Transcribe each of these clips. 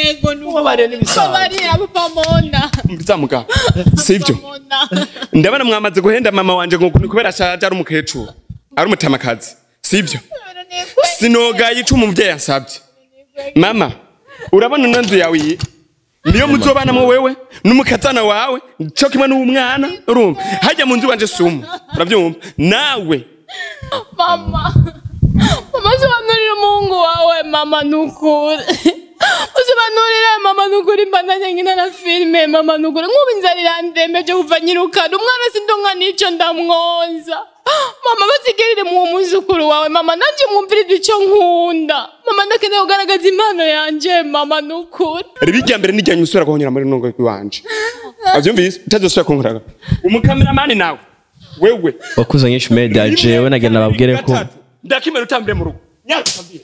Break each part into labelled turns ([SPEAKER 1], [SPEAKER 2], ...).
[SPEAKER 1] ego ni
[SPEAKER 2] Mubabariye n'ibisanzwe.
[SPEAKER 1] Mubabariye pamona
[SPEAKER 3] bizamuga sivyo
[SPEAKER 1] pamona
[SPEAKER 3] ndabona mwamaze guhenda mama wanje ngo ni kubera ashaje ari umukecuru ari umutamakazi sivyo sinogaye ico umuvyeyi ansavye mama urabona ino nzu yawe iyi niyo muzobanamwo wewe n'umukazana wawe co kimwe n'umwana urumva hajya mu nzu wanje sumu uravyumva nawe
[SPEAKER 1] mama mama sobanurira umuhungu wawe mama nukuri usobanurire mama nukuri mbandanye nkina na filime mama nukuri nk'ubu inzara irandembeje kuva nyirukana umwana sindonka n'ico ndamwoza mama basigirire mu muzukuru wawe mama nanje mwumvirize ico nkunda mama ndakeneye kugaragaza impano yanje mama nukuri
[SPEAKER 3] riba irya mbere n'irya nyuma usubira guhonyera muri nongo iwanje avyumvise utazosubira kunkoraga umukameramani nawe wewe
[SPEAKER 2] wakuze nyinshi media jewe nagenda babwire ko
[SPEAKER 3] Gatatu. ndakimera utambire mu rugo nyaka utambire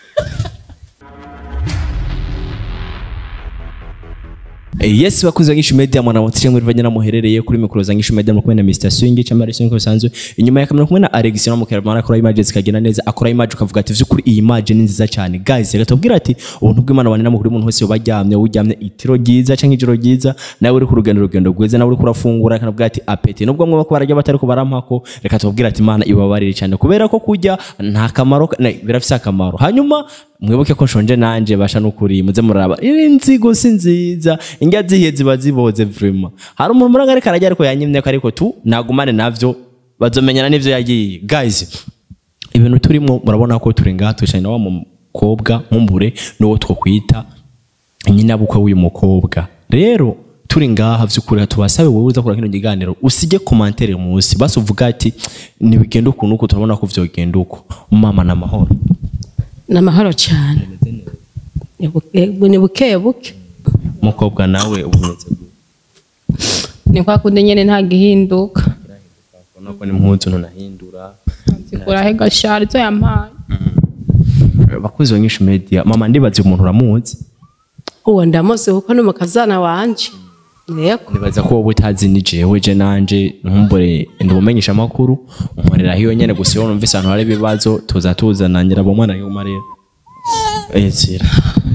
[SPEAKER 2] Eh, yes bakuze nyinshi media mwana wotsire muri vanya namuherereye kuri mikoro za nyinshi media mukomene na Mr Swing cyangwa Marison ko bisanzwe inyuma ya kamera kumwe na Alex no mukerama akora image zikagenda neza akora image ukavuga ati vyukuri iyi image ni nziza cyane guys reka tubwira ati ubuntu bw'Imana bane namukuri umuntu wese yobaryamye uryamye itiro ryiza cyangwa ijoro ryiza nawe uri ku rugendo rugendo rwiza nawe uri kurafungura kana bwa ati apeti nubwo mwe bako barajya batari ko barampako reka tubwira ati Imana ibabarire cyane kubera ko kujya nta kamaro ka- ne, birafise akamaro hanyuma mwibuke ko nshonje nanje basha nukuri muze muraba iri nzigo si nziza indya zihiye ziba ziboze vraiment hari umuntu muranga ariko arajya ariko yanyimye ko ariko tu nagumane navyo bazomenyana n'ivyo yagiye guys ibintu turimo murabona ko turi ngaha twicaye na wa mukobwa nkumbure n'uwo twokwita nyinabukwe w'uyu mukobwa rero turi ngaha vy'ukuri tubasabe wowe uza kura kino kiganiro usige komantere munsi basi uvuga ati ntibigenda ukuntu uko turabona ko vyogenda uko mama na mahoro
[SPEAKER 4] ni amahoro cyane Ni buke- ni buke buke
[SPEAKER 2] umukobwa nawe ubumeze
[SPEAKER 1] ni kwa kundi nyene nta gihinduka
[SPEAKER 2] ubona ko n'impuzu ntunahindura
[SPEAKER 1] zikuraho gashari zo yampaye
[SPEAKER 2] bakuzi wa nyinshi media mama ndibaze umuntu uramuzi
[SPEAKER 4] uwo ndamuzi kuko ni umukazana wanje yego
[SPEAKER 2] nibaza ko wowe utazi ni jewe je nanje nkumbure ndumumenyesha amakuru nkorera hiyo nyene gusa iyo numvise ahantu hari ibibazo tuza tuzana ngira abo mwana yuma rero ezira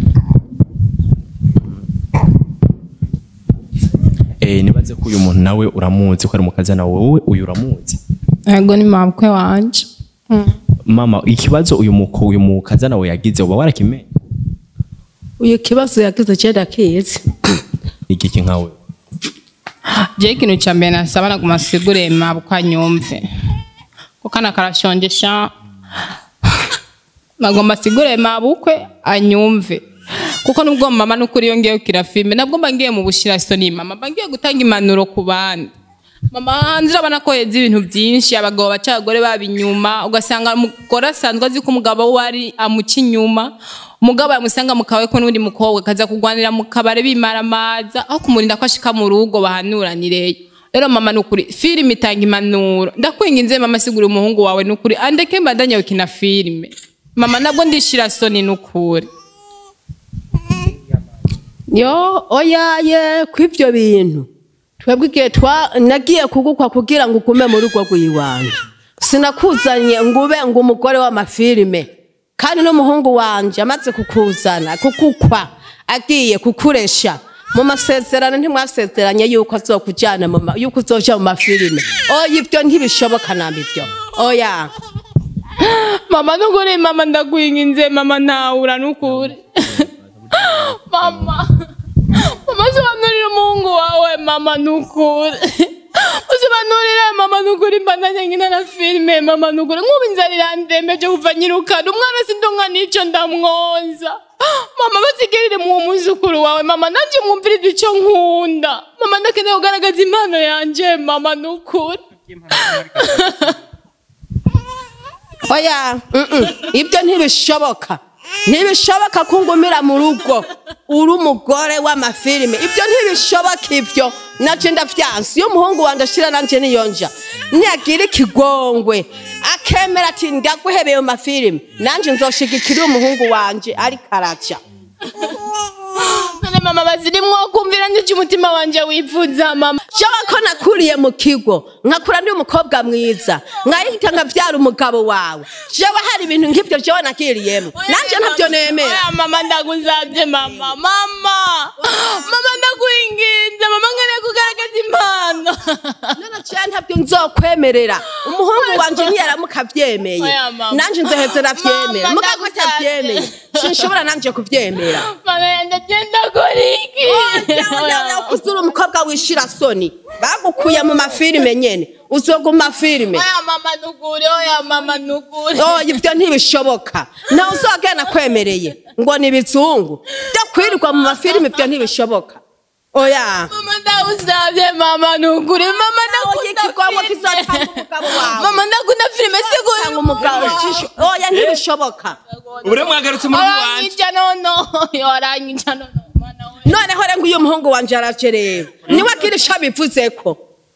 [SPEAKER 2] Eh nibaze ko uyu muntu nawe uramuzi ko ari mukazana wowe uyu uramuzi
[SPEAKER 1] ego ni mabukwe wanje
[SPEAKER 2] mama ikibazo uyu muko uyu mukazana we yagize uba warakimenye
[SPEAKER 4] uyu kibazo yagize cyenda kizi
[SPEAKER 2] igiki nkawe
[SPEAKER 1] je ikintu ca mbere nasaba naguma asigure mabukwe anyumve ko kana karashonjesha nagomba asigure mabukwe anyumve kuko nubwo mama nukuri iyo ngiye kukira filime nabwo mba ngiye mu bushirasoni mama mba ngiye gutanga impanuro ku bandi mama hanze urabona ko yeze ibintu byinshi abagabo baca abagore baba inyuma ugasanga umugore asanzwe azi ko umugabo we ari amuca inyuma umugabo yamusanga mu kawe ko n'undi mukobwa akaza kurwanira mu kabare bimaramaza aho kumurinda ko ashika mu rugo bahanuranireyo rero mama nukuri filime itanga impanuro ndakwinginze mama sigura umuhungu wawe nukuri andeke mbandanye gukina filime mama nabwo ndishira soni nukuri
[SPEAKER 4] yo oyaye kw'ibyo bintu twebwe igihe twa nagiye kugukwa kugira ngo ugume mu rugo rw'iwanjye sinakuzanye ngo ube ngo umugore w'amafilime kandi n'umuhungu wanjye amaze kukuzana kukukwa agiye kukuresha mu masezerano ntimwasezeranye yuko azokujyana mu ma- yuko uzoja mu mafilime oya ibyo ntibishoboka namba ibyo oya
[SPEAKER 1] mama nukuri mama ndakwinginze mama ntawura nukuri mama mama sobanurira umuhungu wawe mama nukuri usobanurire mama nukuri mbandanye nkina na filime mama nukuri nk'ubu inzara irandembeje kuva nyirukana umwana sindonka n'ico ndamwoza mama basigirire mu muzukuru wawe mama nanje mwumvirize ico nkunda mama ndakeneye kugaragaza impano yanje mama nukuri
[SPEAKER 4] oya mm-mm, ibyo ntibishoboka ntibishoboka ko ungumira mu rugo uri umugore w'amafilime ibyo ntibishoboka ibyo nacyo ndavyansi iyo umuhungu wanjye ashira nanje niyonja niyagira ikigongwe akemera ati ndaguhebeye mu mafilime nanje nzoshigikira umuhungu wanje ariko araca
[SPEAKER 1] none mama bazirimwo kumvira n'icyo umutima wanje wifuza mama
[SPEAKER 4] jewe ko nakuriye mu kigo nkakura ndi umukobwa mwiza nkahita nkavyara umugabo wawe jewe hari ibintu nk'ivyo jewe nakiriyemo nanje ntavyo nemera
[SPEAKER 1] Oya mama ndagusabye mama mama mama ndakwinginze mama nkeneye kugaragaza impano
[SPEAKER 4] none jewe ntabyo nzokwemerera umuhungu wanje niyaramuka avyemeye
[SPEAKER 1] Oya, mama.
[SPEAKER 4] nanje nzoheze navyemera
[SPEAKER 1] Mama,
[SPEAKER 4] mugabo
[SPEAKER 1] ndagusavye.
[SPEAKER 4] atavyemeye sinshobora nanje kuvyemera
[SPEAKER 1] mama yanjye agenda kora iki Oya,
[SPEAKER 4] kuzura umukobwa wishira soni bagukuye mu mafilime nyene uzoguma mafilime
[SPEAKER 1] oya mama nukuri oya mama nukuri
[SPEAKER 4] oh ivyo ntibishoboka nawe uzogenda kwemereye ngo ni ibizungu byo kwirirwa mu mafilime ivyo ntibishoboka oya
[SPEAKER 1] mama ndagusabye mama nukuri mama ndakunda
[SPEAKER 4] ikigongo
[SPEAKER 1] filime.
[SPEAKER 4] kizotanga umugabo wawe
[SPEAKER 1] mama ndakunda filime siguri
[SPEAKER 4] Tanga umugabo shisho oya ntibishoboka
[SPEAKER 3] ure mwagarutse muri wanje
[SPEAKER 1] aranyija nono aranyija nono mwana we
[SPEAKER 4] noneho rero ngo uyu muhungu wanje araje rero niwe agira ico abivuzeko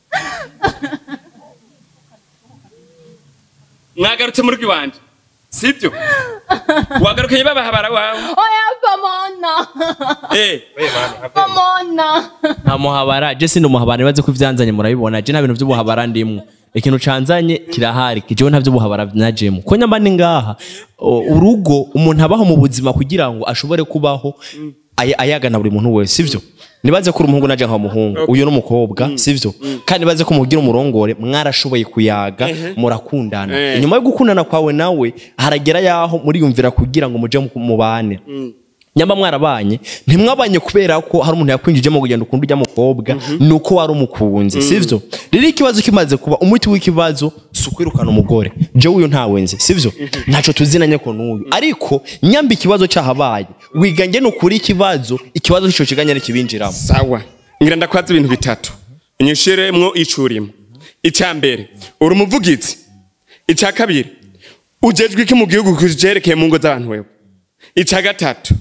[SPEAKER 3] mwagarutse muri wanje sibyo wagarukanye babahabara wawe
[SPEAKER 1] oya pamona
[SPEAKER 3] eh
[SPEAKER 1] pamona
[SPEAKER 2] nta muhabara je sindi umuhabara nibaze ko ivyanzanye murabibona je nta bintu vy'ubuhabara ndimwo ikintu canzanye kirahari jewe nta vy'ubuhabara najemo ko nyamba ni ngaha o, urugo umuntu abaho mu buzima kugira ngo ashobore kubaho ay- ayagana buri muntu wese sivyo nibaze ko uri umuhungu naje nka umuhungu uyu n'umukobwa sivyo kandi nibaze ko mugira umurongore mwarashoboye kuyaga murakundana
[SPEAKER 3] Eh.
[SPEAKER 2] inyuma yo gukundana kwawe nawe haragera yaho muriyumvira kugira ngo muje mu- mubane nyamba mwarabanye ntimwabanye kubera ko hari umuntu yakwinjijemo kugenda ukunda ujya mukobwa ni uko wari umukunzi sivyo rero ikibazo kimaze kuba umuti w'ikibazo si ukwirukana umugore jewe uyu ntawenze sivyo ntaco tuzinanye ko n'uyu ariko nyamba ikibazo cyahabaye wigange ni ukuri ikibazo ikibazo c'ico kiganye nikibinjiramo
[SPEAKER 3] sawa ngira ndakwaza ibintu bitatu unyishiremwo icurimo icya mbere uri umuvugizi icya kabiri ujejwe iki mu gihugu kujerekeye mu ngo z'abantu wewe icya gatatu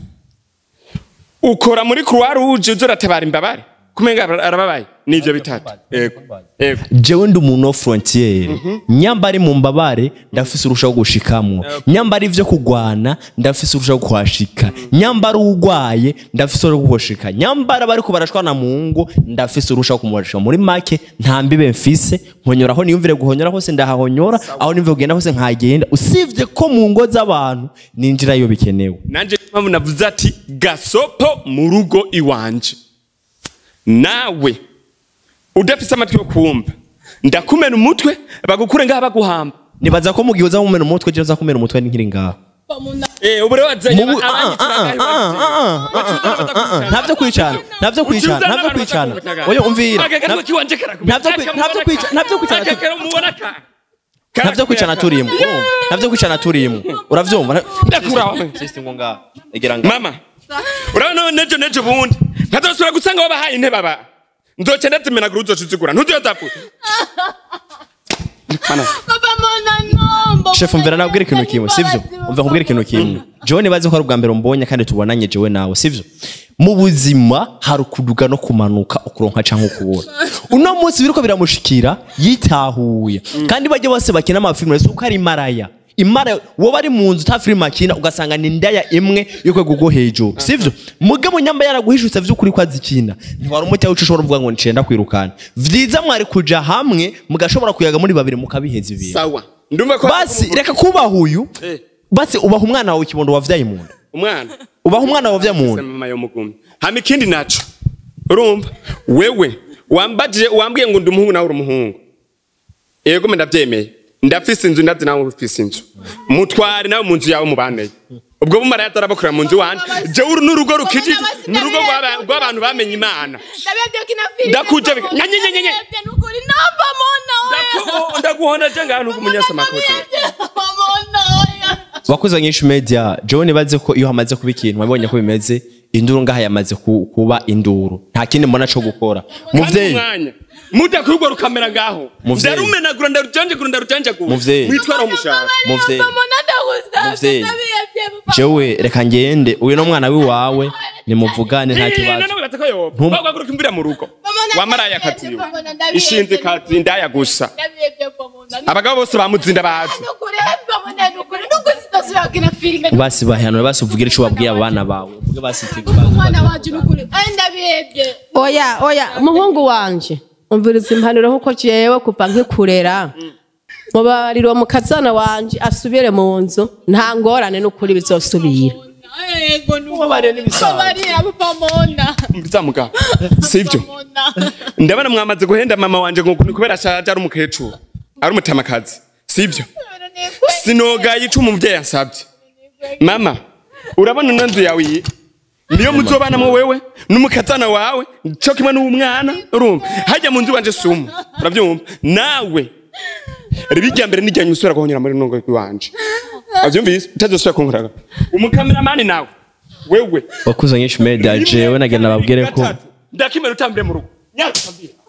[SPEAKER 3] ukora muri croix rouge uza uratabara imbabare kumenga arababaye nivyo bitatu yego yego
[SPEAKER 2] jewe ndi umuntu wo frontiere nyamba ari mu mbabare ndafise urushaho gushikamwo nyamba ari ivyo kugwana ndafise urushaho kuhashika nyamba ari ugwaye ndafise urushaho kuhoshika nyamba ari abariko barashwana mu ngo ndafise urushaho kumuhoshika muri make nta mbibe mfise nkonyora aho niyumvire guhonyora hose ndahahonyora aho niyumvire kugenda hose nkagenda usibye ko mu ngo z'abantu ninjira iyo bikenewe
[SPEAKER 3] nanje mpamvu navuze ati gasopo mu rugo iwanje nawe udafise amatwi yo kumva ndakumena umutwe bagukure ngaha baguhamba
[SPEAKER 2] nibaza ko mu gihe uza kumena umutwe je uza kumena umutwe nkiri ngaha
[SPEAKER 1] pamona
[SPEAKER 3] eh ubu rero wazanye
[SPEAKER 2] Mu bu- ah, ah, ah, ah, ah, ah, ah, ntavyo kwicana ntavyo kwicana ntavyo kwicana oya umvira Nta- ntavyo kwi- ntavyo kwica- ntavyo kwicana tu- ntavyo kwicana turimwo urumva? ntavyo kwicana turimwo uravyumva Nta-
[SPEAKER 3] Ndakura wawe.
[SPEAKER 2] Sister ngo ngaha egera ngaha
[SPEAKER 3] mama urabona nejo nejo bundi ntazosubira gusanga wabahaye intebe aba nzoca ndazimenagura uzoca uzigura ntuziyozapfuye
[SPEAKER 1] pamona no
[SPEAKER 2] chef umvira nabwira ikintu kimwe sivyo umva nkubwira ikintu kimwe jewe nibaze ko ari ubwa mbere umbonye kandi tubonanye jewe nawe sivyo mu buzima hari ukuduga no kumanuka ukuronka canke ukubura uno munsi biriko biramushikira yitahuye kandi bajya bose bakina amafilime si uko ari maraya imara wowe ari mu nzu ta filime akina ugasanga ni indaya imwe y'urwego rwo hejuru sivyo mugabo nyamba yaraguhishutse vy'ukuri ko azikina ntiwari umuti wawe ushobora kuvuga ngo ncenda kwirukana vyiza mwari kuja hamwe mugashobora kuyaga muri babiri mukabiheza ibintu
[SPEAKER 3] sawa ndumva ko
[SPEAKER 2] basi reka kubaha uyu
[SPEAKER 3] Eh.
[SPEAKER 2] basi ubaha umwana wawe ikibondo wavyaye mu nda
[SPEAKER 3] umwana
[SPEAKER 2] ubaha umwana wawe wavyaye mu nda
[SPEAKER 3] mama yo mugumi hama ikindi naco urumva wewe wambajije wambwiye ngo ndi umuhungu nawe uri umuhungu yego mbe ndavyemeye ndafise inzu ndazi nawe ufise inzu mutware nawe mu nzu yawe mubaneye ubwo bumara yazarabakorera mu nzu wanje jewe uru n'urugo rukijije n'urugo rw'aba- rw'abantu bamenye imana
[SPEAKER 1] ndabebye kina filime
[SPEAKER 3] Ndakuje bika- Nya, nya, nya, nya, nya.
[SPEAKER 1] Ndabebye nukuri no pamona
[SPEAKER 3] Ndaku- ndaguhonda je ngahantu k'umunyasamakote
[SPEAKER 1] pamona oya
[SPEAKER 2] wakoze nyinshi media jewe nibaze ko iyo hamaze kuba ikintu wabonye ko bimeze induru ngaha yamaze ku- kuba induru nta kindi mbona co gukora muvyeyi
[SPEAKER 3] umwanya mudakurwa rukamera ngaho
[SPEAKER 2] Muvyeyi.
[SPEAKER 3] ndarumenagura ndarujanjagura ndarujanjagura
[SPEAKER 2] Muvyeyi.
[SPEAKER 3] mwitwara umushahara
[SPEAKER 2] muvyeyi
[SPEAKER 1] pamona ndagusabye
[SPEAKER 2] Muvyeyi.
[SPEAKER 1] ndabebye papa
[SPEAKER 2] jewe reka ngende uyu no mwana wiwawe nimuvugane nta kibazo Ntum-
[SPEAKER 3] wagaruka mu rugo
[SPEAKER 1] Pamona,
[SPEAKER 3] wamaraye
[SPEAKER 1] ndabebye,
[SPEAKER 3] akazi
[SPEAKER 1] pamona, ndabebye.
[SPEAKER 3] ishinze kazi ndaya gusa
[SPEAKER 1] ndabebye pamona
[SPEAKER 3] abagabo bose bamuzinda bazi
[SPEAKER 1] nukuri pamona nukuri nukuri sitosubira kina filime
[SPEAKER 2] basi bahanwe basi uvugire ico wabwiye abana bawe uvuge basi iti-
[SPEAKER 1] umwana wacu nukuri ari ndabebye
[SPEAKER 4] oya oya muhungu wanje umviriza impanuro nk'uko jewe kuva nkikurera mubabariro mu kazana wanje asubire mu nzu nta ngorane n'ukuri bizosubira
[SPEAKER 1] Ego
[SPEAKER 2] Mubabariye n'ibisanzwe.
[SPEAKER 1] Mubabariye papa Mona.
[SPEAKER 3] bizamuga sivyo
[SPEAKER 1] Mona.
[SPEAKER 3] ndabona mwamaze guhenda mama wanje ngo ni kubera ashaje ari umukecuru ari umutamakazi sivyo sinogaye ico umuvyeyi ansabye mama urabona ino nzu yawe iyi niyo muzobanamwo wewe n'umukazana wawe co kimwe n'umwana urumva hajya mu nzu wanje sumu uravyumva nawe riba irya mbere n'ijyanye usubira guhonyera muri nongo iwanje avyumvise utazosubira kunkoraga umukameramani nawe wewe
[SPEAKER 2] wakuze nyinshi media jewe nagenda babwire ko
[SPEAKER 3] ndakimera utambire mu rugo nyaka